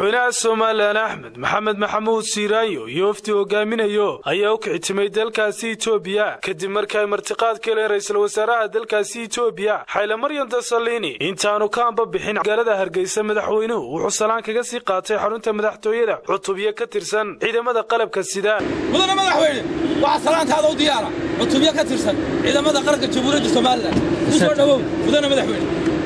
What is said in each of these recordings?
madaxweynaha somalilan axmed maxamed maxamuud siiraayo iyo wafdi hogaaminayo ayaa u kicitimay dalkaasi etoobiya kadib markii ay martiqaad ka heleen ra'iisul wasaaraha dalkaasi etoobiya xayle maryan dasalini intaanu ka amba bixin magaalada hargeysa madaxweynuhu wuxuu salaan kaga sii qaatay xarunta madaxtooyada cutubyo ka tirsan ciidamada qalabka sida mudane madaxweyne waxaa salaantaada u diyaara cutubyo ka tirsan ciidamada qaranka jamhuuriyadda somalilan ku soo dhowow mudane madaxweyne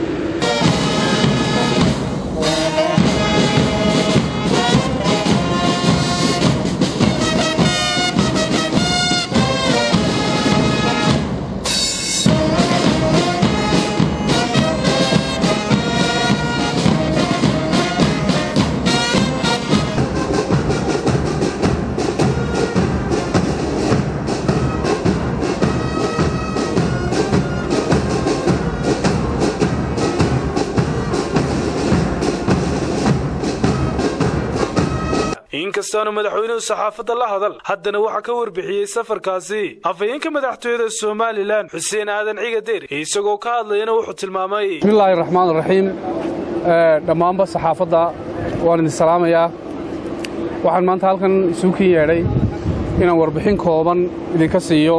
inkastaanu madaxweynuhu saxaafadda la hadal haddana waxaa ka warbixiyey safarkaasi afhayeenka madaxtooyada somalilan xuseen aadan cigadeer isagoo ka hadlayana wuxuu tilmaamay bismillaahi raxmaan raxiim dhammaanba saxaafadda waan idin salaamayaa waxaan maanta halkan isuukin yeedhay inaan warbixin kooban idinka siiyo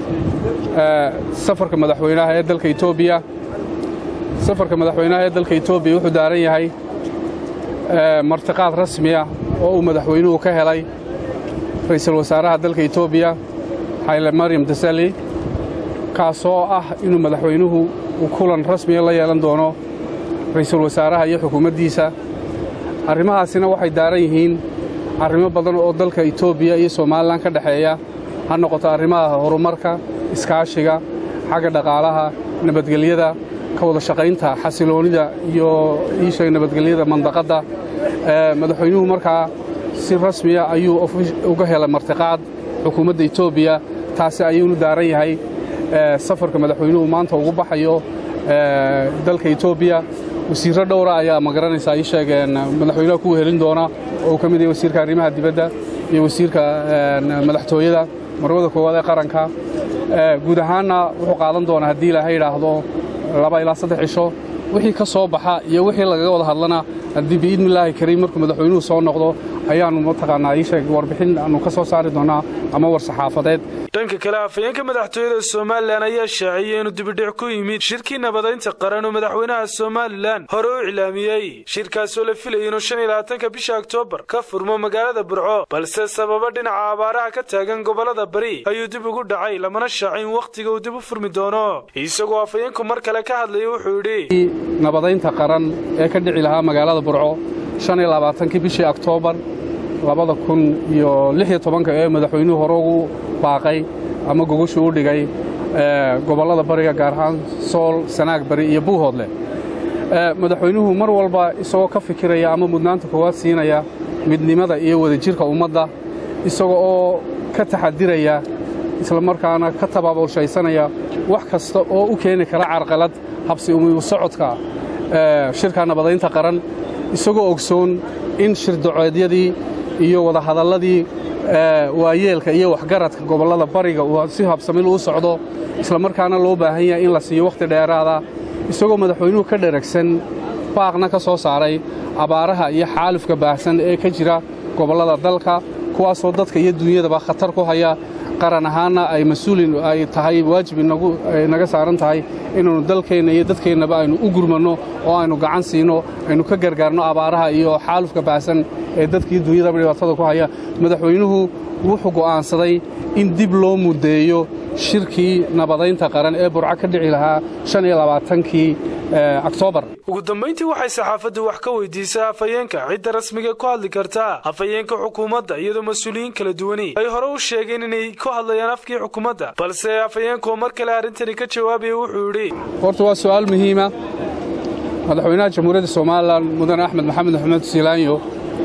safarka madaxweynaha ee dalka etoobiya safarka madaxweynaha ee dalka etoobiya wuxuu daaran yahay martiqaad rasmiya oo uu madaxweynuhu ka helay ra'iisul wasaaraha dalka etoobiya xayle maryam dasali kaasoo ah inuu madaxweynuhu uu kulan rasmiya la yeelan doono ra'iisul wasaaraha iyo xukuumaddiisa arrimahaasina waxay daaran yihiin arrimo badan oo dalka etoobiya iyo somalilan ka dhexeeya ha noqoto arrimaha horumarka iskaashiga xagga dhaqaalaha nabadgelyada ka wada shaqaynta xasiloonnida iyo iisheeg nabadgelyada mandaqadda madaxweynuhu markaa si rasmiya ayuu uga helay martiqaad xukuumadda etoobiya taasi ayuunu daaran yahay safarka madaxweynuhu maanta ugu baxayo dalka etoobiya wasiirro dhowra ayaa ma garanaysaa ii sheegeen madaxweynaha kuwa helin doona oo uu ka mid yahay wasiirka arrimaha dibadda iyo wasiirka madaxtooyada marwada koowaad ee qaranka guud ahaanna wuxuu qaadan doonaa haddii ilaahay idhaahdo laba ilaa saddex cisho wixii ka soo baxa iyo wixii lagaga wada hadlana haddii biidnillaahi kariim markuu madaxweynuhu soo noqdo ayaannu mataqaanaa ii sheeg warbixin aannu ka soo saari doonaa ama war saxaafadeed dhanka kale afhayeenka madaxtooyada somalilan ayaa shaaciyey inuu dibidhic ku yimid shirkii nabadaynta qaran oo madaxweynaha somalilan hore u iclaamiyey shirkaasoo la filayay inuu shan iyo labaatanka bisha oktoobar ka furmo magaalada burco balse sababa dhinaca abaaraha ka taagan gobollada bari ayuu dib ugu dhacay lamana shaacin wakhtiga uu dib u furmi doono isagoo afhayeenku mar kale ka hadlayay wuxuu yidhi nabadaynta qaran ee ka dhici lahaa magaalada burco shan iyo labaatankii bishii oktoobar labada kun iyo lix iyo tobanka ee madaxweynuhu hore ugu baaqay ama gogoshu u dhigay gobollada bariga gaar ahaan sool sanaag bari iyo buuhoodle madaxweynuhu mar walba isagoo ka fikiraya ama mudnaanta koowaad siinaya midnimada iyo wadajirka ummadda isaga oo ka taxadiraya isla markaana ka tabaabulshaysanaya wax kasta oo u keeni kara carqalad habsi umiyu socodka shirka nabadaynta qaran isagoo ogsoon in shirdaceedyadii iyo wadahadalladii waayeelka iyo waxgaradka gobollada bariga uu si habsamil u socdo isla markaana loo baahan yahay in la siiyo wakhti dheeraada isagoo madaxweynuhu ka dheragsan baaqna ka soo saaray abaaraha iyo xaalufka baahsan ee ka jira gobollada dalka kuwaasoo dadka iyo duunyadaba khatar ku haya qaran ahaanna ay mas-uulin ay tahay waajib naga saaran tahay inaannu dalkeenna iyo dadkeennaba aynu u gurmanno oo aynu gacan siino aynu ka gargaarno abaaraha iyo xaalufka baahsan ee dadkii duunyadaba dhibaatada ku haya madaxweynuhu wuxuu go'aansaday in dib loo muddeeyo shirkii nabadaynta qaran ee burco ka dhici lahaa shan iyo labaatankii oktoobar ugu dambayntii waxay saxaafaddu wax ka weydiisay afhayeenka cidda rasmiga ku hadli kartaa afhayeenka xukuumadda iyadoo mas-uuliyiin kala duwani ay hore u sheegeen inay ku hadlayaan afkii xukuumadda balse afhayeenkuoo mar kale arrintani ka jawaabaya wuxuu yidhi horta waa su'aal muhiima madaxweynaha jamhuuriyadda somalilan mudane axmed maxamed maxamed siilaanyo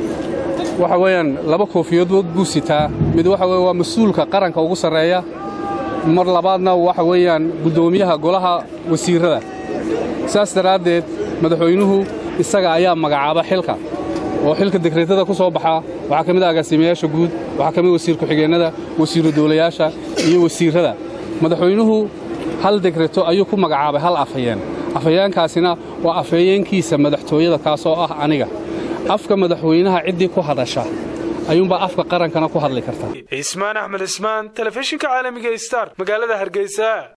waxa weeyaan laba koofiyadood buu sitaa mid waxa weye waa mas-uulka qaranka ugu sarreeya mar labaadna waxa weeyaan guddoomiyaha golaha wasiirrada saas daraaddeed madaxweynuhu isaga ayaa magacaaba xilka oo xilka dekreetada ku soo baxa waxaa ka mid ah agaasimayaasha guud waxaa ka mid wasiir ku-xigeennada wasiiru dawlayaasha iyo wasiirrada madaxweynuhu hal dekreto ayuu ku magacaabay hal afhayeen afhayeenkaasina waa afhayeenkiisa madaxtooyada kaasoo ah aniga afka madaxweynaha ciddii ku hadasha ayuunbaa afka qarankana ku hadli kartaa cismaan axmed cismaan telefishinka caalamiga star magaalada hargeysa